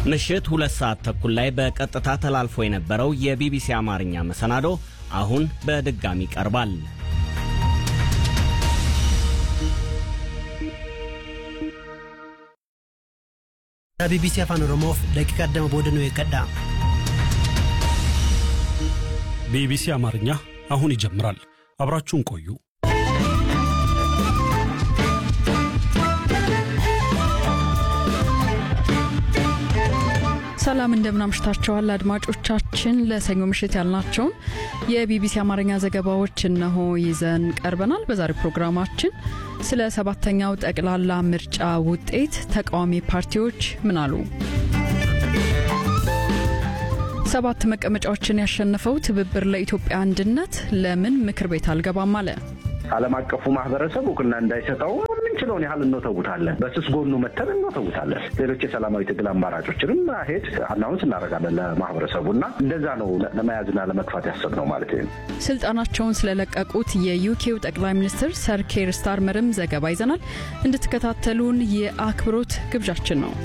ምሽት ሁለት ሰዓት ተኩል ላይ በቀጥታ ተላልፎ የነበረው የቢቢሲ አማርኛ መሰናዶ አሁን በድጋሚ ቀርባል። ቢቢሲ afaan oromoof daqiiqa digdama booda nu eeggadha ቢቢሲ አማርኛ አሁን ይጀምራል። አብራችሁን ቆዩ። ሰላም እንደምናምሽታችኋል አድማጮቻችን። ለሰኞ ምሽት ያልናቸውን የቢቢሲ አማርኛ ዘገባዎች እነሆ ይዘን ቀርበናል። በዛሬው ፕሮግራማችን ስለ ሰባተኛው ጠቅላላ ምርጫ ውጤት ተቃዋሚ ፓርቲዎች ምን አሉ? ሰባት መቀመጫዎችን ያሸነፈው ትብብር ለኢትዮጵያ አንድነት ለምን ምክር ቤት አልገባም አለ? ዓለም አቀፉ ማህበረሰብ እውቅና እንዳይሰጠው የምንችለውን ያህል እንወተውታለን። በስስ ጎኑ መተን እንወተውታለን። ሌሎች የሰላማዊ ትግል አማራጮችንም ሄድ አናውንስ እናደርጋለን ለማህበረሰቡ እና እንደዛ ነው ለመያዝና ለመግፋት ያሰብነው ማለት ነው። ስልጣናቸውን ስለለቀቁት የዩኬው ጠቅላይ ሚኒስትር ሰር ኬር ስታርመርም ዘገባ ይዘናል። እንድትከታተሉን የአክብሮት ግብዣችን ነው።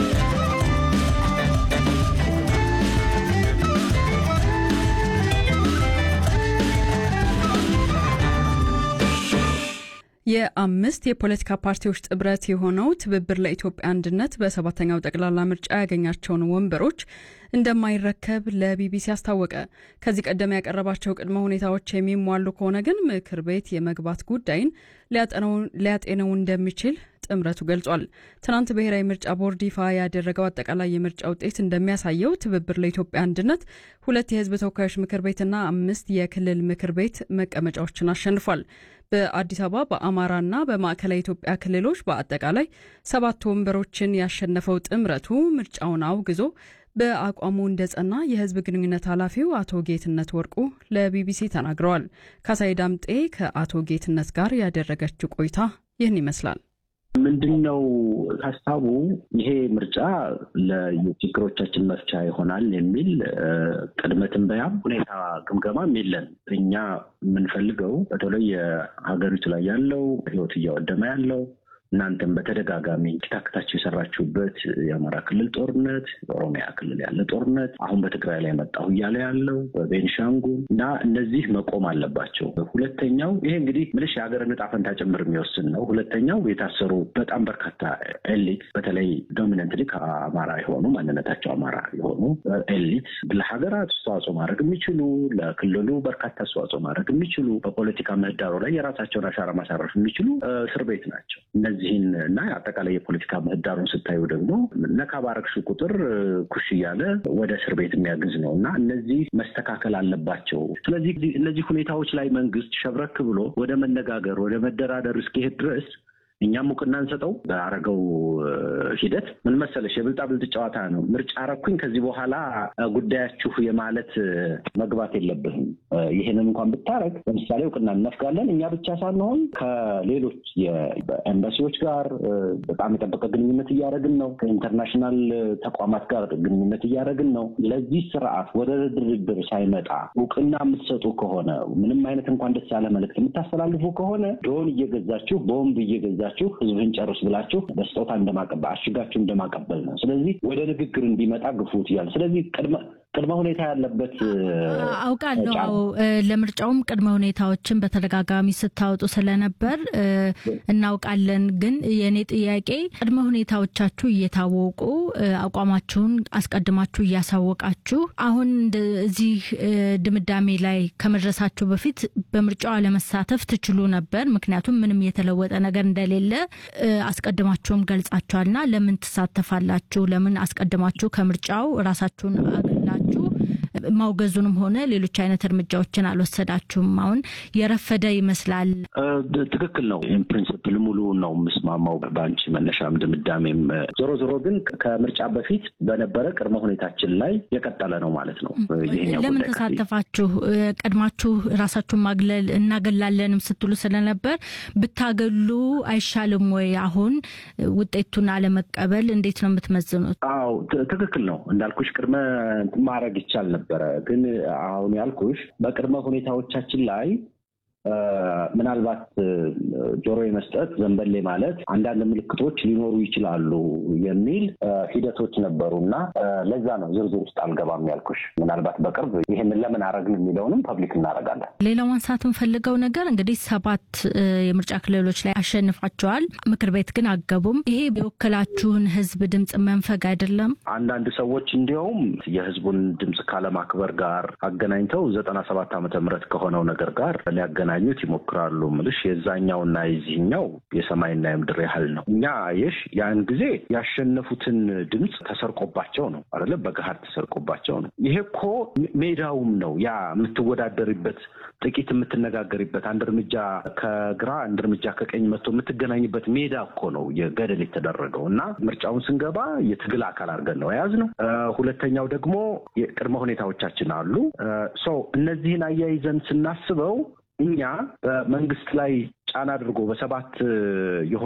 የአምስት የፖለቲካ ፓርቲዎች ጥምረት የሆነው ትብብር ለኢትዮጵያ አንድነት በሰባተኛው ጠቅላላ ምርጫ ያገኛቸውን ወንበሮች እንደማይረከብ ለቢቢሲ አስታወቀ። ከዚህ ቀደም ያቀረባቸው ቅድመ ሁኔታዎች የሚሟሉ ከሆነ ግን ምክር ቤት የመግባት ጉዳይን ሊያጤነው እንደሚችል ጥምረቱ ገልጿል። ትናንት ብሔራዊ ምርጫ ቦርድ ይፋ ያደረገው አጠቃላይ የምርጫ ውጤት እንደሚያሳየው ትብብር ለኢትዮጵያ አንድነት ሁለት የሕዝብ ተወካዮች ምክር ቤትና አምስት የክልል ምክር ቤት መቀመጫዎችን አሸንፏል። በአዲስ አበባ በአማራና በማዕከላዊ ኢትዮጵያ ክልሎች በአጠቃላይ ሰባት ወንበሮችን ያሸነፈው ጥምረቱ ምርጫውን አውግዞ በአቋሙ እንደጸና የህዝብ ግንኙነት ኃላፊው አቶ ጌትነት ወርቁ ለቢቢሲ ተናግረዋል። ካሳይ ዳምጤ ከአቶ ጌትነት ጋር ያደረገችው ቆይታ ይህን ይመስላል። ምንድን ነው ሀሳቡ? ይሄ ምርጫ ለችግሮቻችን መፍቻ ይሆናል የሚል ቅድመ ትንበያም ሁኔታ ግምገማም የለን። እኛ የምንፈልገው በተለይ የሀገሪቱ ላይ ያለው ህይወት እያወደመ ያለው እናንተም በተደጋጋሚ ታክታችሁ የሰራችሁበት የአማራ ክልል ጦርነት፣ የኦሮሚያ ክልል ያለ ጦርነት፣ አሁን በትግራይ ላይ መጣሁ እያለ ያለው በቤንሻንጉል እና እነዚህ መቆም አለባቸው። ሁለተኛው ይሄ እንግዲህ ምልሽ የሀገርን ዕጣ ፈንታ ጭምር የሚወስን ነው። ሁለተኛው የታሰሩ በጣም በርካታ ኤሊት በተለይ ዶሚነንትሊ ከአማራ የሆኑ ማንነታቸው አማራ የሆኑ ኤሊት ለሀገራት አስተዋጽኦ ማድረግ የሚችሉ ለክልሉ በርካታ አስተዋጽኦ ማድረግ የሚችሉ በፖለቲካ ምህዳሩ ላይ የራሳቸውን አሻራ ማሳረፍ የሚችሉ እስር ቤት ናቸው። እነዚህን እና አጠቃላይ የፖለቲካ ምህዳሩን ስታዩ ደግሞ ነካ ባረግሽ ቁጥር ኩሽ እያለ ወደ እስር ቤት የሚያግዝ ነው እና እነዚህ መስተካከል አለባቸው። ስለዚህ እነዚህ ሁኔታዎች ላይ መንግስት ሸብረክ ብሎ ወደ መነጋገር ወደ መደራደር እስኪሄድ ድረስ እኛም እውቅና እንሰጠው። በአረገው ሂደት ምን መሰለሽ የብልጣብልጥ ጨዋታ ነው። ምርጫ አረኩኝ ከዚህ በኋላ ጉዳያችሁ የማለት መግባት የለብህም። ይህንን እንኳን ብታረግ ለምሳሌ እውቅና እነፍጋለን። እኛ ብቻ ሳንሆን ከሌሎች የኤምባሲዎች ጋር በጣም የጠበቀ ግንኙነት እያደረግን ነው። ከኢንተርናሽናል ተቋማት ጋር ግንኙነት እያደረግን ነው። ለዚህ ስርዓት ወደ ድርድር ሳይመጣ እውቅና የምትሰጡ ከሆነ ምንም አይነት እንኳን ደስ ያለ መልዕክት የምታስተላልፉ ከሆነ ድሮን እየገዛችሁ ቦምብ እየገዛችሁ ህዝብን ጨርስ ብላችሁ በስጦታ እንደማቀበል አሽጋችሁ እንደማቀበል ነው። ስለዚህ ወደ ንግግር እንዲመጣ ግፉት እያሉ ስለዚህ ቅድመ ቅድመ ሁኔታ ያለበት አውቃለሁ። አዎ ለምርጫውም ቅድመ ሁኔታዎችን በተደጋጋሚ ስታወጡ ስለነበር እናውቃለን። ግን የእኔ ጥያቄ ቅድመ ሁኔታዎቻችሁ እየታወቁ አቋማችሁን አስቀድማችሁ እያሳወቃችሁ አሁን እዚህ ድምዳሜ ላይ ከመድረሳችሁ በፊት በምርጫው አለመሳተፍ ትችሉ ነበር። ምክንያቱም ምንም የተለወጠ ነገር እንደሌለ አስቀድማችሁም ገልጻችኋልና ለምን ትሳተፋላችሁ? ለምን አስቀድማችሁ ከምርጫው ራሳችሁን አግላችሁ ማውገዙንም ሆነ ሌሎች አይነት እርምጃዎችን አልወሰዳችሁም? አሁን የረፈደ ይመስላል። ትክክል ነው። ኢንፕሪንስፕል ሙሉ ነው የምስማማው በአንቺ መነሻም ድምዳሜም። ዞሮ ዞሮ ግን ከምርጫ በፊት በነበረ ቅድመ ሁኔታችን ላይ የቀጠለ ነው ማለት ነው። ለምን ተሳተፋችሁ? ቀድማችሁ ራሳችሁን ማግለል እናገላለንም ስትሉ ስለነበር ብታገሉ አይሻልም ወይ? አሁን ውጤቱን አለመቀበል እንዴት ነው የምትመዝኑት? አዎ ትክክል ነው እንዳልኩሽ ቅድመ ማድረግ ይቻል ነበረ። ግን አሁን ያልኩሽ በቅድመ ሁኔታዎቻችን ላይ ምናልባት ጆሮ የመስጠት ዘንበሌ ማለት አንዳንድ ምልክቶች ሊኖሩ ይችላሉ የሚል ሂደቶች ነበሩ እና ለዛ ነው ዝርዝር ውስጥ አልገባም ያልኩሽ። ምናልባት በቅርብ ይህንን ለምን አረግን የሚለውንም ፐብሊክ እናደርጋለን። ሌላው ማንሳት የምፈልገው ነገር እንግዲህ ሰባት የምርጫ ክልሎች ላይ አሸንፋቸዋል። ምክር ቤት ግን አገቡም። ይሄ የወከላችሁን ህዝብ ድምፅ መንፈግ አይደለም? አንዳንድ ሰዎች እንዲያውም የህዝቡን ድምፅ ካለማክበር ጋር አገናኝተው ዘጠና ሰባት ዓመተ ምህረት ከሆነው ነገር ጋር ሊያገናኙት ይሞክራሉ። ምልሽ የዛኛውና የዚህኛው የሰማይና የምድር ያህል ነው። እኛ የሽ ያን ጊዜ ያሸነፉትን ድምፅ ተሰርቆባቸው ነው አይደለ? በገሃድ ተሰርቆባቸው ነው። ይሄ እኮ ሜዳውም ነው ያ የምትወዳደሪበት ጥቂት የምትነጋገሪበት አንድ እርምጃ ከግራ አንድ እርምጃ ከቀኝ መጥቶ የምትገናኝበት ሜዳ እኮ ነው የገደል የተደረገው እና ምርጫውን ስንገባ የትግል አካል አድርገን ነው የያዝነው። ሁለተኛው ደግሞ የቅድመ ሁኔታዎቻችን አሉ። ሰው እነዚህን አያይዘን ስናስበው እኛ በመንግስት ላይ ጫና አድርጎ በሰባት